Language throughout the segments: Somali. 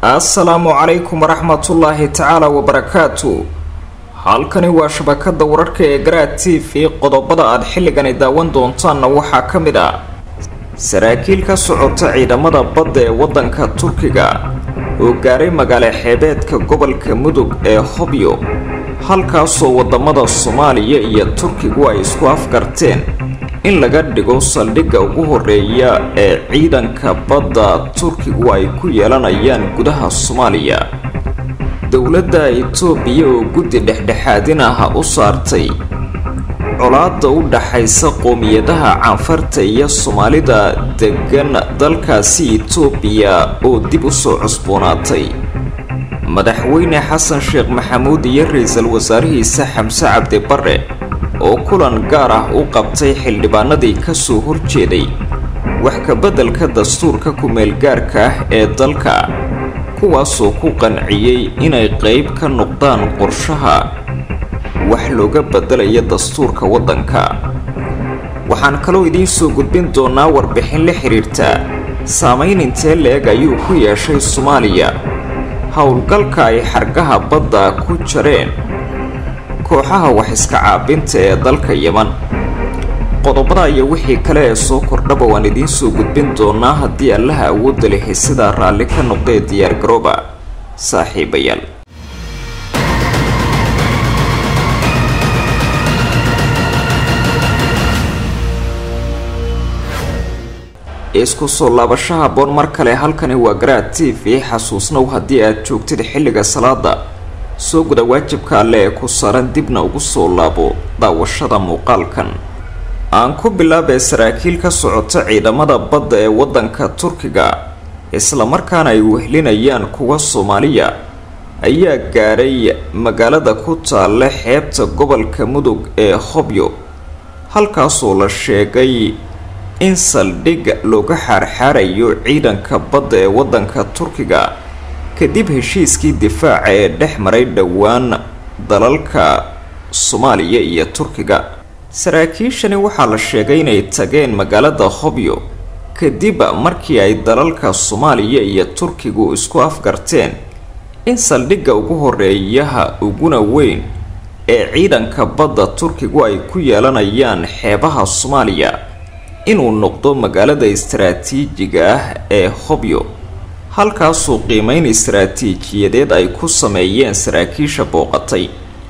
assalaamu calaykum waraxmatullaahi tacaala wabarakaatu halkani waa shabakada wararka ee garaad t v qodobada aad xilligani daawan doontaanna waxaa ka mid ah saraakiil ka socota ciidamada badda ee waddanka turkiga oo gaaray magaalo xeebeedka gobolka mudug ee hobyo halkaasoo wadamada soomaaliya iyo turkigu ay isku afgarteen in laga dhigo saldhigga ugu horeeya ee ciidanka badda turkigu ay ku yeelanayaan gudaha soomaaliya dowladda itoobiya oo guddi dhexdhexaadin ah u saartay colaada u dhaxaysa qoomiyadaha canfarta iyo soomaalida degan dalkaasi itoobiya oo dib u soo cusboonaatay madaxweyne xasan sheekh maxamuud iyo ra-iisul wasaarihiisa xamse cabdi bare oo kulan gaar ah u qabtay xildhibaanadii kasoo horjeeday wax kabeddelka dastuurka ku-meelgaarka ah ee dalka kuwaasoo ku qanciyey inay qeyb ka noqdaan qorshaha wax looga beddelaya dastuurka waddanka waxaan kaloo idiin soo gudbin doonaa warbixin la xidhiirta saamayn intee la-eg ayuu ku yeeshay soomaaliya howlgalka ay xargaha badda ku jareen kooxaha wax iska caabinta ee dalka yeman qodobada iyo wixii kale ee soo kordhaba waan idiin soo gudbin doonaa haddii allaha awoodda lehi sidaa raalli ka noqdee diyaargarooba saaxiibayaal isku soo laabashaha boon mar kale halkani waa garaad t v xasuusnow haddii aad joogtid xilliga salaada soo guda waajibka alle ee ku saaran dibna ugu soo laabo daawashada muuqaalkan aan ku bilaabay saraakiil ka socota ciidamada badda ee waddanka turkiga islamarkaana ay wehlinayaan kuwa soomaaliya ayaa gaadhay magaalada ku taalla xeebta gobolka mudug ee hobyo halkaasoo la sheegay in saldhig looga xaarxaarayo ciidanka badda ee waddanka turkiga kadib heshiiskii difaaca ee dhex maray dhowaan dalalka soomaaliya iyo turkiga saraakiishani waxaa la sheegay inay tageen magaalada hobyo kadib markii ay dalalka soomaaliya iyo turkigu isku afgarteen in saldhigga ugu horeeyaha uguna weyn ee ciidanka badda turkigu ay ku yeelanayaan xeebaha soomaaliya inuu noqdo magaalada istaraatiijiga ah ee hobyo halkaasoo qiimeyn istaraatiijiyadeed ay ku sameeyeen saraakiisha booqatay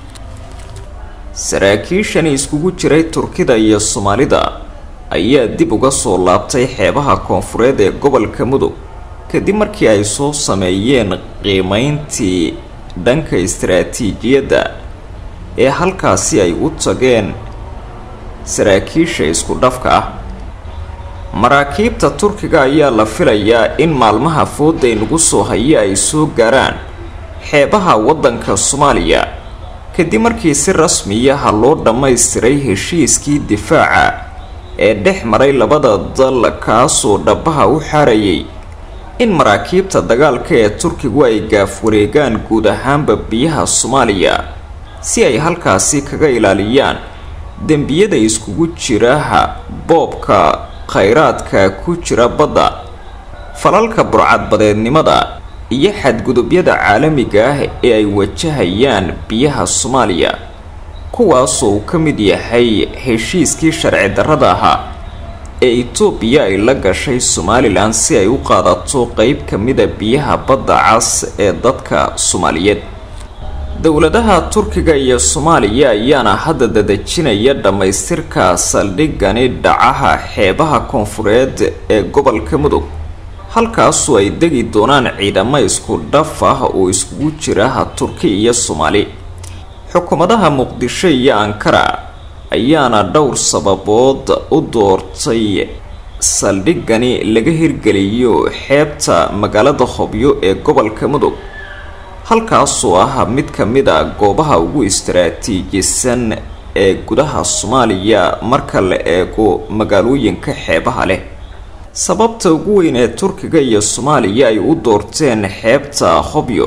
saraakiishani iskugu jiray turkida iyo soomaalida ayaa dib uga soo laabtay xeebaha koonfureed ee gobolka mudug kadib markii ay soo sameeyeen qiimeyntii dhanka istaraatiijiyadda ee halkaasi ay u tageen saraakiisha isku dhafka ah maraakiibta turkiga ayaa la filayaa in maalmaha fooday nagu soo haya ay soo gaaraan xeebaha waddanka soomaaliya kadib markii si rasmiyaha loo dhammaystiray heshiiskii difaaca ee dhex maray labada dal kaasoo dhabaha u xaarayay in maraakiibta dagaalka ee turkigu ay gaaf wareegaan guud ahaanba biyaha soomaaliya si ay halkaasi kaga ilaaliyaan dembiyada iskugu jiraha boobka khayraadka ku jira badda falalka burcadbadeednimada iyo xadgudubyada caalamiga ah ee ay wajahayaan biyaha soomaaliya kuwaasoo uu ka mid yahay heshiiskii sharci darrada ahaa ee itoobiya ay la gashay somalilan si ay u qaadato qeyb ka mida biyaha badda cas ee dadka soomaaliyeed dowladaha turkiga iyo soomaaliya ayaana hadda dadejinaya dhammaystirka saldhigani dhacaha xeebaha koonfureed ee gobolka mudug halkaasoo ay degi doonaan ciidamo isku dhaf ah oo iskugu jiraha turki iyo soomaali xukuumadaha muqdisho iyo ankara ayaana dhowr sababood u doortay saldhigani laga hirgeliyo xeebta magaalada hobyo ee gobolka mudug halkaasoo ah mid ka mid a goobaha ugu istaraatiijisan ee gudaha soomaaliya marka la eego magaalooyinka xeebaha leh sababta ugu weyn ee turkiga iyo soomaaliya ay u doorteen xeebta hobyo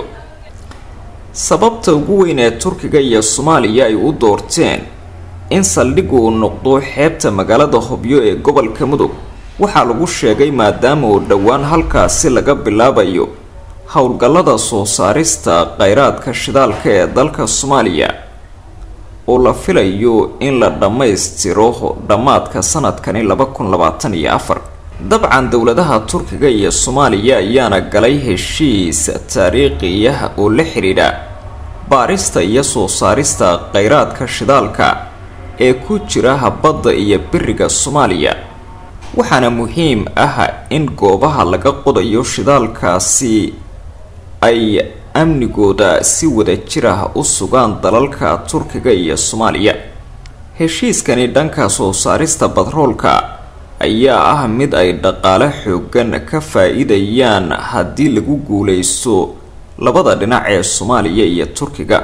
sababta ugu weyn ee turkiga iyo soomaaliya ay u doorteen in saldhigu uu noqdo xeebta magaalada hobyo ee gobolka mudug waxaa lagu sheegay maadaama uu dhowaan halkaasi laga bilaabayo howlgallada soo saarista kheyraadka shidaalka ee dalka soomaaliya oo la filayo in la dhammaystiro dhammaadka sanadkani laba kun labaatan iyo afar dabcan dowladaha turkiga iyo soomaaliya ayaana galay heshiis taariikhiya oo la xidhiidha baarista iyo soo saarista kheyraadka shidaalka ee ku jira badda iyo biriga soomaaliya waxaana muhiim ah in goobaha laga qodayo shidaalkaasi ay amnigooda si wada jir ah u sugaan dalalka turkiga iyo soomaaliya heshiiskani dhanka soo saarista batroolka ayaa ah mid ay dhaqaale xoogan ka faa-iidayaan haddii lagu guuleysto labada dhinac ee soomaaliya iyo turkiga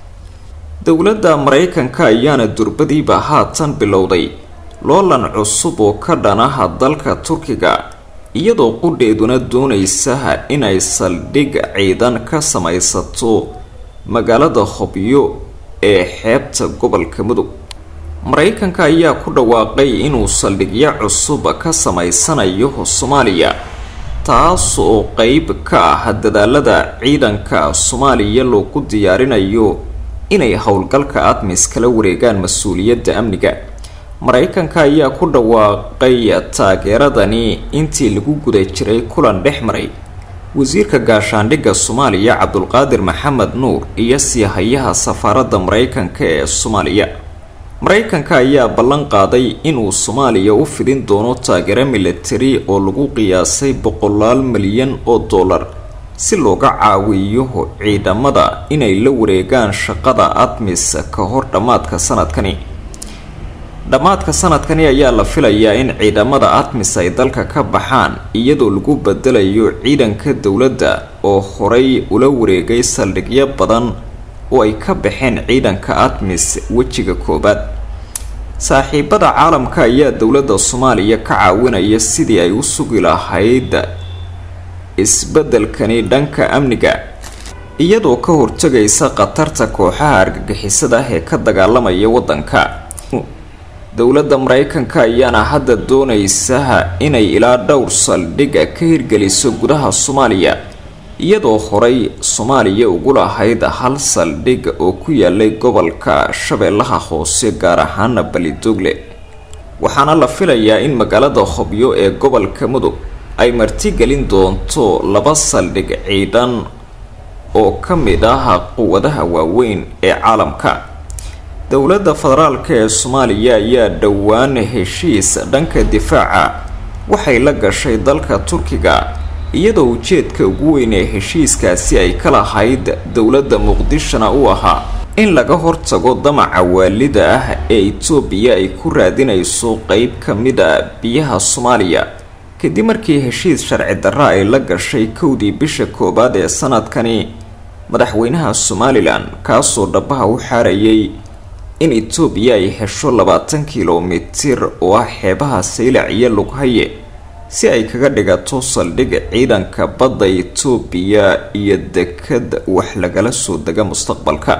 dowladda maraykanka ayaana durbadiiba haatan bilowday loolan cusub oo ka dhanaha dalka turkiga iyadoo qudheeduna doonaysa inay saldhig ciidan ka samaysato magaalada hobyo ee xeebta gobolka mudug maraykanka ayaa ku dhawaaqay inuu saldhigyo cusub ka samaysanayo soomaaliya taas oo qeyb ka ah dadaalada ciidanka soomaaliya loogu diyaarinayo inay howlgalka admis kala wareegaan mas-uuliyadda amniga maraykanka ayaa ku dhawaaqay taageeradani intii lagu guda jiray kulan dhex maray wasiirka gaashaandhigga soomaaliya cabdulqaadir maxamed nuur iyo siihayaha safaaradda maraykanka ee soomaaliya maraykanka ayaa ballan qaaday inuu soomaaliya u fidin doono taageero militari oo lagu qiyaasay boqolaal milyan oo dollar si looga caawiyo ciidamada inay la wareegaan shaqada admis ka hor dhammaadka sanadkani dhammaadka sanadkani ayaa la filayaa in ciidamada admis ay dalka ka baxaan iyadoo lagu bedelayo ciidanka dowladda oo horay ula wareegay saldhigyo badan oo ay ka baxeen ciidanka admis wejiga koobaad saaxiibada caalamka ayaa dowladda soomaaliya ka caawinaya sidii ay u sugi lahayd isbeddelkani dhanka amniga iyadoo ka hortagaysa khatarta kooxaha argagixisada ah ee ka dagaalamaya waddanka dowladda maraykanka ayaana hadda doonaysa inay ilaa dhowr saldhig ka hirgeliso gudaha soomaaliya iyadoo horay soomaaliya ugu lahayd hal saldhig oo ku yaalay gobolka shabeellaha hoose gaar ahaana balidogle waxaana la filayaa in magaalada hobyo ee gobolka mudug ay martigelin doonto laba saldhig ciidan oo ka mid ah quwadaha waaweyn ee caalamka dowladda federaalka ee soomaaliya ayaa dhowaan heshiis dhanka difaaca waxay la gashay dalka turkiga iyadoo ujeedka ugu weyn ee heshiiskaasi ay ka lahayd dowladda muqdishona u ahaa in laga hortago damaca waalida ah ee itoobiya ay ku raadinayso qeyb ka mid a biyaha soomaaliya kadib markii heshiis sharci darra ay la gashay kowdii bisha koowaad ee sanadkani madaxweynaha somalilan kaasoo dhabaha u xaarayay in itoobiya ay hesho labaatan kilomitir oo ah xeebaha saylac iyo lughaye si ay kaga dhigato saldhig ciidanka badda itoobiya iyo dekad wax lagala soo dega mustaqbalka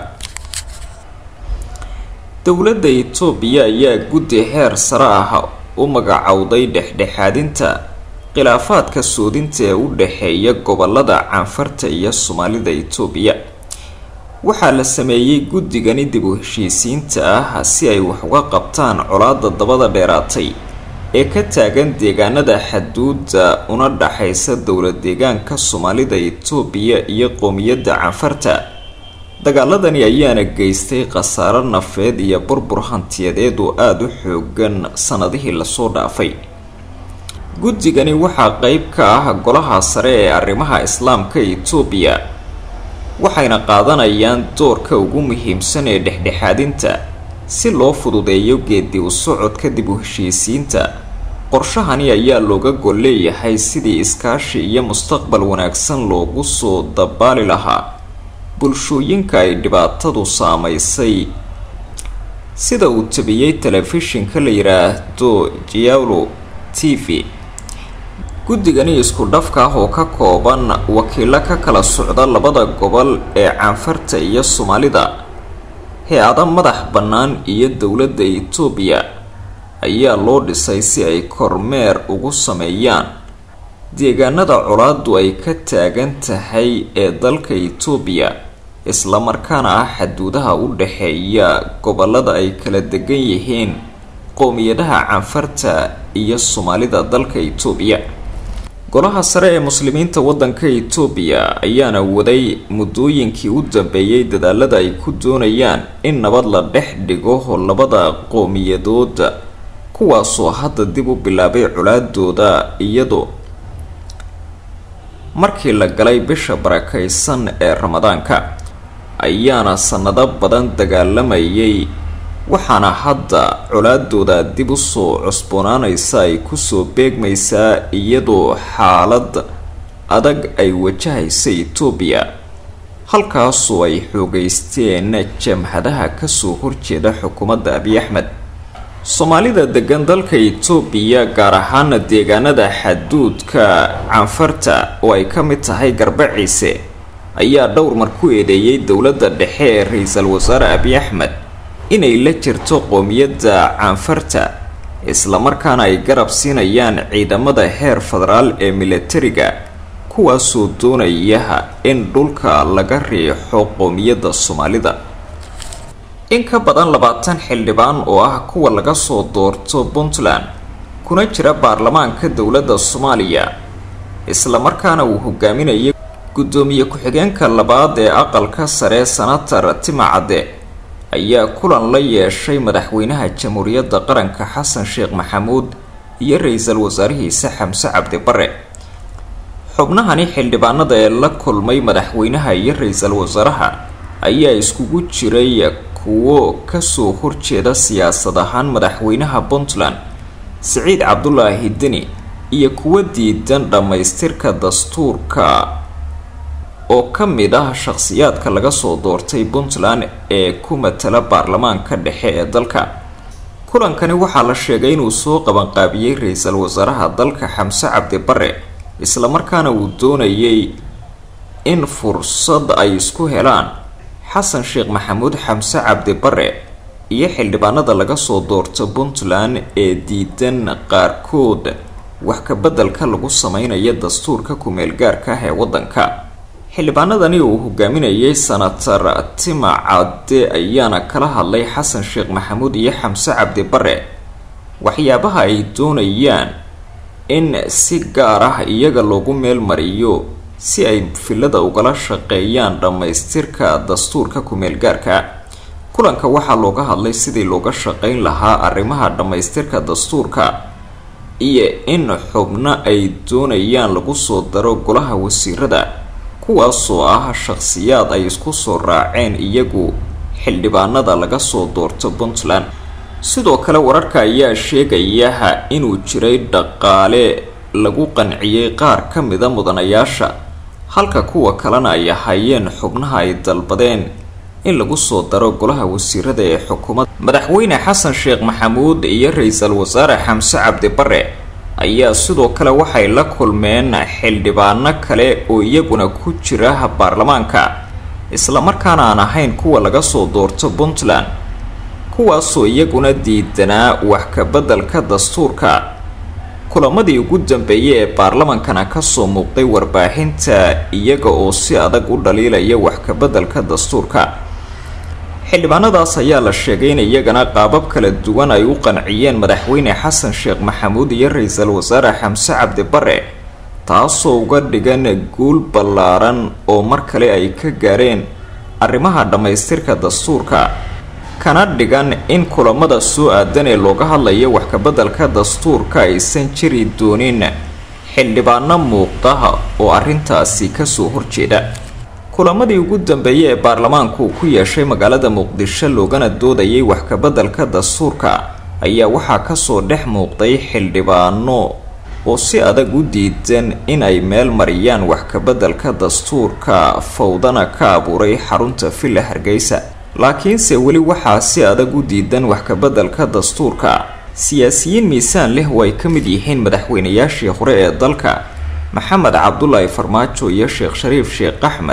dowladda itoobiya ayaa guddi heer sare ah u magacowday dhexdhexaadinta khilaafaadka soodinta ee u dhexeeya gobolada canfarta iyo soomaalida itoobiya waxaa la sameeyey guddigani dib u heshiisiinta ah si ay wax uga qabtaan colaada dabada dheeraatay ee ka taagan deegaanada xaduudda una dhaxaysa dowlad deegaanka soomaalida itoobiya iyo qoomiyadda canfarta dagaaladani ayaana geystay khasaaro nafeed iyo burbur hantiyadeed oo aada u xoogan sanadihii lasoo dhaafay guddigani waxaa qeyb ka ah golaha sare ee arrimaha islaamka itoobiya waxayna qaadanayaan doorka ugu muhiimsan ee dhexdhexaadinta si loo fududeeyo geedi u socodka dib u heshiisiinta qorshahani ayaa looga gol leeyahay sidii iskaashi iyo mustaqbal wanaagsan loogu soo dabaali lahaa bulshooyinka ay dhibaatadu saamaysay sida uu tabiyey telefishinka la yidhaahdo giaulo t v guddigani isku dhafka ah oo ka kooban wakiilo ka kala socda labada gobol ee canfarta iyo soomaalida hay-ada madax bannaan iyo dowladda itoobiya ayaa loo dhisay si ay kormeer ugu sameeyaan deegaanada colaadu ay ka taagan tahay ee dalka itoobiya islamarkaana ah xaduudaha u dhexeeya gobolada ay kala degan yihiin qowmiyadaha canfarta iyo soomaalida dalka itoobiya golaha sare ee muslimiinta waddanka itoobiya ayaana waday muddooyinkii u dambeeyey dadaalada ay ku doonayaan in nabad la dhex dhigo labada qowmiyadood kuwaasoo hadda dib u bilaabay colaadooda iyadoo markii la galay bisha barakaysan ee ramadaanka ayaana sanado badan dagaalamayay waxaana hadda colaadooda dib usoo cusboonaanaysa ay kusoo beegmaysaa iyadoo xaalad adag ay wajahaysa itoobiya halkaasoo ay xoogeysteen jamhadaha kasoo horjeeda xukuumadda abiy axmed soomaalida degan dalka itoobiya gaar ahaana deegaanada xaduudka canfarta oo ay ka mid tahay garbaciise ayaa dhowr mar ku eedeeyay dowladda dhexe ee ra-iisul wasaare abiy axmed inay la jirto qoomiyadda canfarta islamarkaana ay garab siinayaan ciidamada heer federaal ee milatariga kuwaasoo doonaya in dhulka laga riixo qoomiyadda soomaalida in ka badan labaatan xildhibaan oo ah kuwa laga soo doorto puntland kuna jira baarlamaanka dowladda soomaaliya islamarkaana uu hogaaminayay guddoomiye ku-xigeenka labaad ee aqalka sare sanatar timacadde ayaa kulan la yeeshay madaxweynaha jamhuuriyadda qaranka xasan sheekh maxamuud iyo ra-iisul wasaarihiisa xamse cabdi bare xubnahani xildhibaanada ee la kulmay madaxweynaha iyo ra-iisul wasaaraha ayaa iskugu jiray kuwo kasoo horjeeda siyaasad ahaan madaxweynaha puntland siciid cabdulaahi deni iyo kuwo diidan dhammaystirka dastuurka oo ka mid ah shaqhsiyaadka laga soo doortay puntland ee ku matala baarlamaanka dhexe ee dalka kulankani waxaa la sheegay inuu soo qabanqaabiyey ra-iisul wasaaraha dalka xamse cabdi bare islamarkaana uu doonayay in fursad ay isku helaan xasan sheekh maxamuud xamse cabdi bare iyo xildhibaanada laga soo doorta puntland ee diidan qaarkood wax kabeddelka lagu sameynaya dastuurka ku-meel gaarka ah ee waddanka xildhibaanadani uu hogaaminayay sanatar tima cadde ayaana kala hadlay xasan sheekh maxamuud iyo xamse cabdi bare waxyaabaha ay doonayaan in si gaar ah iyaga loogu meel mariyo si ay filada ugala shaqeeyaan dhammaystirka dastuurka ku-meel gaarka kulanka waxaa looga hadlay sidii looga shaqeyn lahaa arrimaha dhammaystirka dastuurka iyo in xubno ay doonayaan lagu soo daro golaha wasiirada kuwaasoo ah shaqhsiyaad ay isku soo raaceen iyagu xildhibaanada laga soo doorto puntland sidoo kale wararka ayaa sheegaya inuu jiray dhaqaale lagu qanciyey qaar ka mida mudanayaasha halka kuwa kalena ay ahaayeen xubnaha ay dalbadeen in lagu soo daro golaha wasiirada ee xukuumadda madaxweyne xasan sheekh maxamuud iyo ra-iisul wasaare xamse cabdi bare ayaa sidoo kale waxay la kulmeen xildhibaano kale oo iyaguna ku jira baarlamaanka islamarkaana aan ahayn kuwa laga soo doorto puntland kuwaasoo iyaguna diidanaa wax kabeddelka dastuurka kulamadii ugu dambeeyay ee baarlamankana kasoo muuqday warbaahinta iyaga oo si adag u dhaliilaya wax kabeddelka dastuurka xildhibaanadaas ayaa la sheegay in iyagana qaabab kala duwan ay u qanciyeen madaxweyne xasan sheekh maxamuud iyo ra-iisul wasaare xamse cabdi bare taasoo uga dhigan guul ballaaran oo mar kale ay ka gaareen arrimaha dhammaystirka dastuurka kana dhigan in kulamada soo aadan ee looga hadlayo wax kabeddelka dastuurka aysan jiri doonin xildhibaano muuqda oo arrintaasi kasoo horjeeda kulamadii ugu dambeeyay ee baarlamaanku ku yeeshay magaalada muqdisho loogana doodayay wax kabeddelka dastuurka ayaa waxaa kasoo dhex muuqday xildhibaano oo si adag u diidan in ay meel mariyaan wax kabeddelka dastuurka fawdana ka abuuray xarunta villa hargeysa laakiinse weli waxaa si adag u diidan wax kabeddelka dastuurka siyaasiyiin miisaan leh oo ay ka mid yihiin madaxweynayaashii hore ee dalka maxamed cabdulaahi farmaajo iyo sheekh shariif sheekh axmed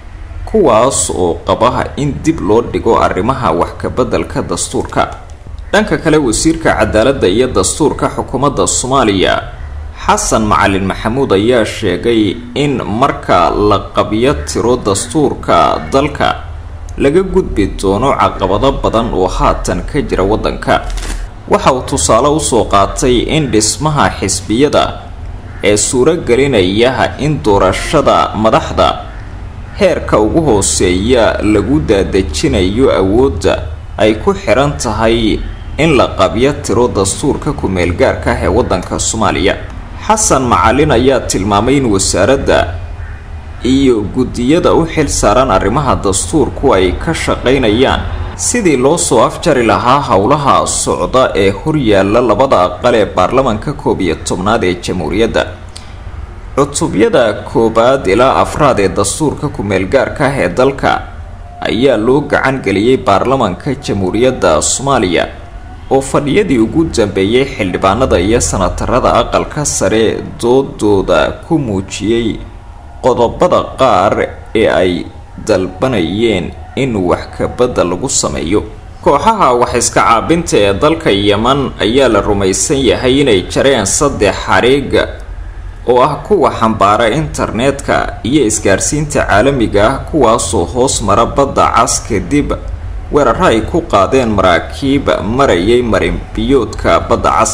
kuwaas oo qaba in dib loo dhigo arrimaha wax kabeddelka dastuurka dhanka kale wasiirka cadaaladda iyo dastuurka xukuumadda soomaaliya xasan macalin maxamuud ayaa sheegay in marka la qabyo tiro dastuurka dalka laga gudbi doono caqabado badan oo haatan ka jira waddanka waxa uu tusaale usoo qaatay in dhismaha xisbiyada ee suuro gelinaya in doorashada madaxda heerka ugu hooseeya lagu daadejinayo awoodda ay ku xiran tahay in la qabyo tiro dastuurka ku-meel gaarka ah ee waddanka soomaaliya xasan macalin ayaa tilmaamay in wasaaradda iyo guddiyada u xil saaran arrimaha dastuurku ay ka shaqaynayaan sidii loo soo afjari lahaa howlaha socda ee horyaalla labada aqal ee baarlamanka koob iyo tobnaad ee jamhuuriyadda cutubyada koowaad ilaa afraad ee dastuurka ku-meel gaarka ah ee dalka ayaa loo gacan geliyey baarlamanka jamhuuriyadda soomaaliya oo fadhiyadii ugu dambeeyey xildhibaanada iyo sanatarada aqalka sare doodooda ku muujiyey qodobada qaar ee ay dalbanayeen in wax kabadda lagu sameeyo kooxaha wax iska caabinta ee dalka yeman ayaa la rumaysan yahay inay jareen saddex xariiga oo ah kuwa xambaara internetka iyo isgaarsiinta caalamiga ah kuwaasoo hoos mara badda cas kadib weeraro ay ku qaadeen maraakiib marayay marinbiyoodka badda cas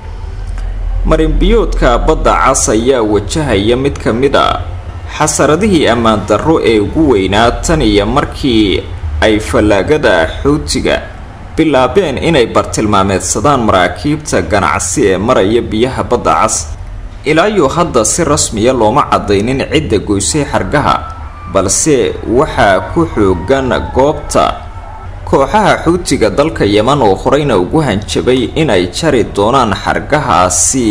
marinbiyoodka badda cas ayaa wajahaya mid ka mid a xasaradihii ammaan darro ee ugu weynaa tan iyo markii ay fallaagada xuutiga bilaabeen inay bartilmaameedsadaan maraakiibta ganacsi ee maraya biyaha badda cas ilaayo hadda si rasmiya looma cadaynin cidda goysay xargaha balse waxaa ku xoogan goobta kooxaha xuutiga dalka yeman oo horeyna ugu hanjabay inay jari doonaan xargahaasi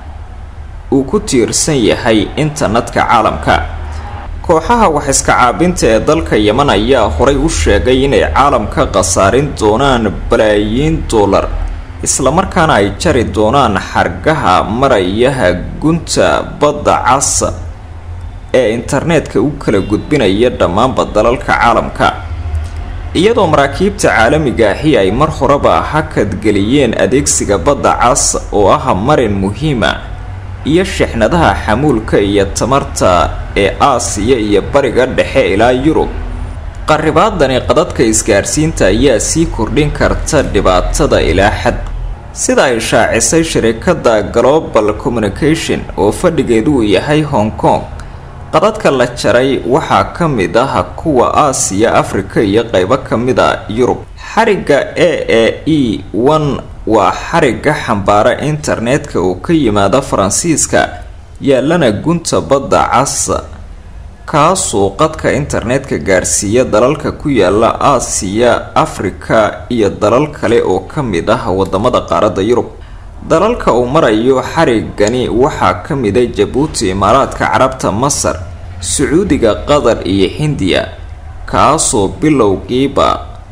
uu ku tiirsan yahay internetka caalamka kooxaha wax iska caabinta ee dalka yeman ayaa horay u sheegay inay caalamka khasaarin doonaan balaayiin dollar islamarkaana ay jari doonaan xargaha marayaha gunta badda cas ee internetka u kala gudbinaya dhammaanba dalalka caalamka iyadoo maraakiibta caalamiga ahi ay mar horeba hakadgeliyeen adeegsiga badda cas oo ah marin muhiima iyo shixnadaha xamuulka iyo tamarta ee aasiya iyo bariga dhexe ilaa yurub qaribaadani qadadka isgaarsiinta ayaa sii kordhin karta dhibaatada ilaa xad sida ay shaacisay shirikadda global communication oo fadhigeedu uu yahay hong kong qadadka la jaray waxaa ka mid ah kuwa aasiya afrika iyo qeybo ka mid a yurub xarigga a a e one waa xarigga xambaara internetka oo ka yimaada faransiiska yaalana gunta badda cas kaasoo qadka internetka gaarsiiya dalalka ku yaala aasiya afrika iyo dalal kale oo ka mid ah wadamada qaaradda yurub dalalka uu marayo xarigani waxaa ka mida jabuuti imaaraadka carabta masar sacuudiga qatar iyo hindiya kaasoo bilowgiiba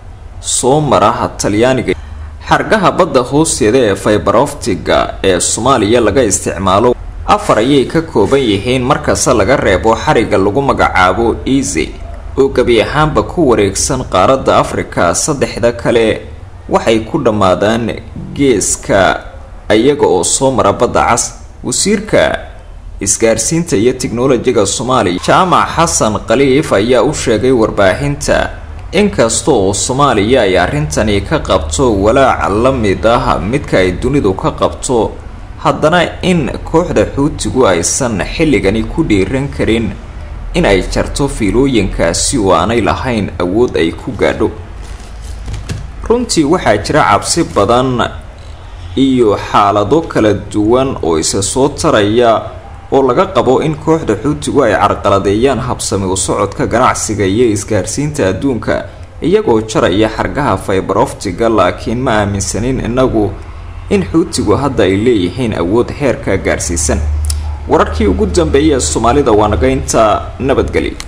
soo maraha talyaaniga xargaha badda hoosteeda ee faybaroftiga ee soomaaliya laga isticmaalo afar ayay ka kooban yihiin markasta laga reebo xariga lagu magacaabo easy oo gebi ahaanba ku wareegsan qaaradda afrika saddexda kale waxay ku dhammaadaan geeska iyaga oo soo mara badda cas wasiirka isgaarsiinta iyo tiknolojiga soomaaliya jaamac xasan khaliif ayaa u sheegay warbaahinta inkasta oo soomaaliya ay arrintani ka qabto walaac la mid ah midka ay dunidu ka qabto haddana in kooxda xuutigu aysan xilligani ku dhiiran karin in ay jarto fiilooyinkaasi oo aanay lahayn awood ay ku gaadho runtii waxaa jira cabsi badan iyo xaalado kala duwan oo isa soo taraya oo laga qabo in kooxda xuutigu ay carqaladeeyaan habsami u socodka ganacsiga iyo isgaarsiinta adduunka iyagoo jaraya xargaha faybaroftiga laakiin ma aaminsanin inagu in xuutigu hadda ay leeyihiin awood heerka gaarsiisan wararkii ugu dambeeyay ee soomaalida waa naga inta nabadgeli